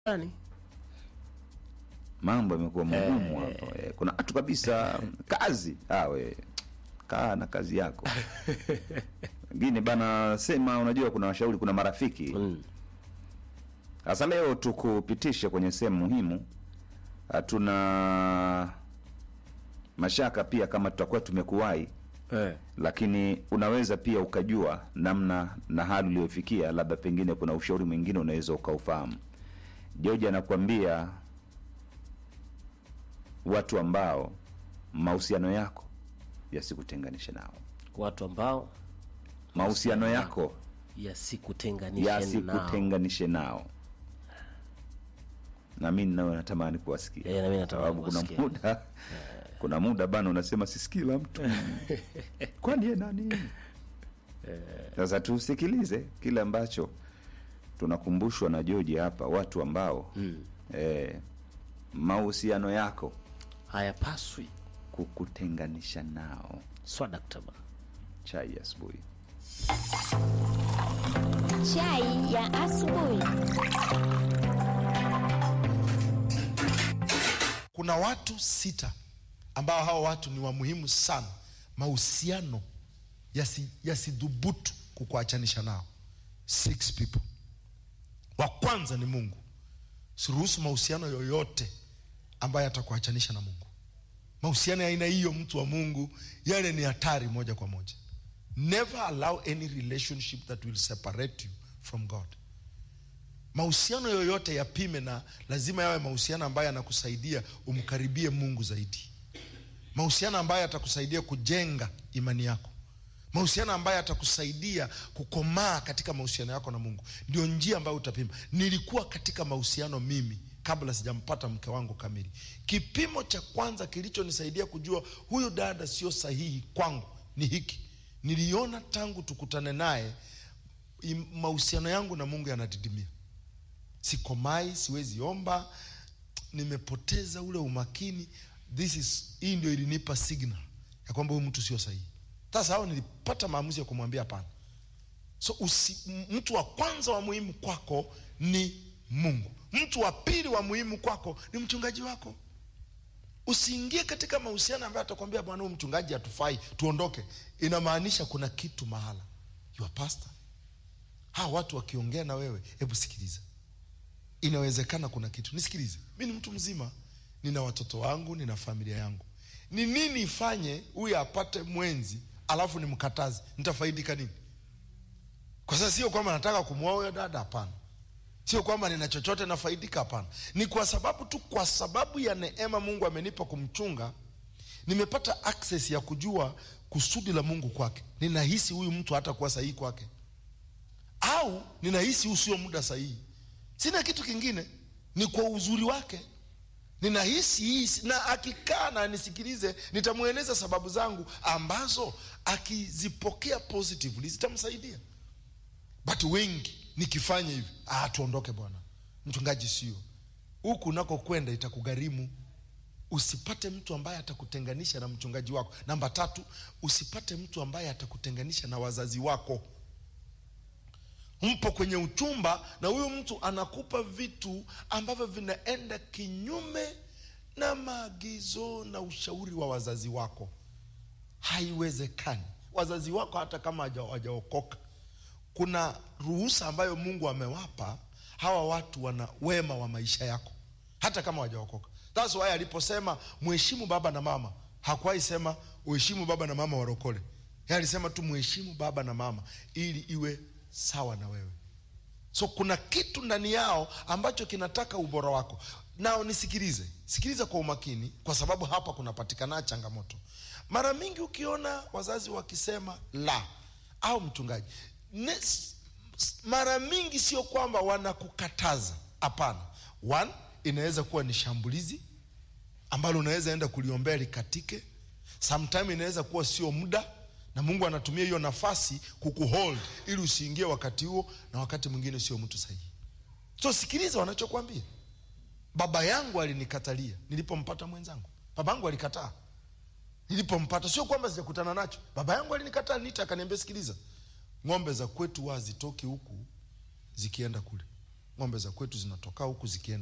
gani? mambo yamekuwa magumu hapo eh, kuna watu kabisa kazi awe kaa na kazi yako wengine bana sema unajua kuna washauri kuna marafiki Mm. sasa leo tukupitishe kwenye sehemu muhimu hatuna mashaka pia kama tutakuwa tumekuwahi Eh. lakini unaweza pia ukajua namna na hali uliyofikia labda pengine kuna ushauri mwingine unaweza ukaufahamu george anakuambia watu ambao mahusiano yako yasikutenganishe nao Watu ambao mahusiano yako yasikutenganishe nao. yasikutenganishe nao na mi nawe natamani kuwasikia Eh, na mimi natamani sababu kuna kuwasikia. muda kuna muda bana unasema sisikila mtu kwani ye nani sasa tusikilize kile ambacho tunakumbushwa na joji hapa watu ambao Mm. eh, mahusiano yako Hayapaswi kukutenganisha nao swadaktaba. chai ya asubuhi Chai ya asubuhi. kuna watu sita ambao hao watu ni wa muhimu sana mahusiano yasi- yasidhubutu kukuachanisha nao six people wa kwanza ni mungu siruhusu mahusiano yoyote ambayo yatakuachanisha na mungu mahusiano ya aina hiyo mtu wa mungu yale ni hatari moja kwa moja never allow any relationship that will separate you from god mahusiano yoyote yapime na lazima yawe mahusiano ambayo yanakusaidia umkaribie mungu zaidi mahusiano ambayo yatakusaidia kujenga imani yako mahusiano ambayo yatakusaidia kukomaa katika mahusiano yako na mungu ndio njia ambayo utapima nilikuwa katika mahusiano mimi kabla sijampata mke wangu kamili kipimo cha kwanza kilichonisaidia kujua huyu dada sio sahihi kwangu ni hiki niliona tangu tukutane naye im- mahusiano yangu na mungu yanadidimia sikomai siwezi omba nimepoteza ule umakini this is hii ndio ilinipa signal ya kwamba huyu mtu sio sahihi sasa hao nilipata maamuzi ya kumwambia hapana so usi, m- mtu wa kwanza wa muhimu kwako ni mungu mtu wa pili wa muhimu kwako ni mchungaji wako usiingie katika mahusiano ambayo atakwambia bwana huyu mchungaji hatufai tuondoke inamaanisha kuna kitu mahala your pastor hawa watu wakiongea na wewe hebu sikiliza inawezekana kuna kitu nisikilize mi ni mtu mzima nina watoto wangu nina familia yangu ni nini ifanye huyu apate mwenzi alafu nimkataze nitafaidika nini kwa sasa sio kwamba nataka kumwoa huyo dada hapana sio kwamba nina chochote nafaidika hapana ni kwa sababu tu kwa sababu ya neema mungu amenipa kumchunga nimepata access ya kujua kusudi la mungu kwake ninahisi huyu mtu hata kuwa sahihi kwake au ninahisi huu sio muda sahihi sina kitu kingine ni kwa uzuri wake ninahisi hii si- na akikaa na nisikilize nitamweleza sababu zangu ambazo akizipokea positively zitamsaidia but wengi nikifanya hivi ah, tuondoke bwana mchungaji sio huku unakokwenda itakugharimu usipate mtu ambaye atakutenganisha na mchungaji wako namba tatu usipate mtu ambaye atakutenganisha na wazazi wako mpo kwenye uchumba na huyu mtu anakupa vitu ambavyo vinaenda kinyume na maagizo na ushauri wa wazazi wako haiwezekani wazazi wako hata kama haja- hawajaokoka kuna ruhusa ambayo mungu amewapa hawa watu wana wema wa maisha yako hata kama hawajaokoka thats why aliposema mheshimu baba na mama hakuwahi sema uheshimu baba na mama warokole Yeye alisema tu mheshimu baba na mama ili iwe sawa na wewe so kuna kitu ndani yao ambacho kinataka ubora wako nao nisikilize sikiliza kwa umakini kwa sababu hapa kunapatikana changamoto mara mingi ukiona wazazi wakisema la au mchungaji ne, s- s- mara mingi sio kwamba wanakukataza hapana one inaweza kuwa ni shambulizi ambalo unaweza enda kuliombea likatike sometime inaweza kuwa sio muda na mungu anatumia hiyo nafasi kukuhold ili usiingie wakati huo na wakati mwingine sio mtu sahihi so sikiliza wanachokwambia baba yangu alinikatalia nilipompata mwenzangu baba yangu alikataa nilipompata sio kwamba sijakutana nacho baba yangu alinikataa nita akaniambia sikiliza ng'ombe za kwetu huwa hazitoki huku zikienda kule ng'ombe za kwetu zinatoka huku zikienda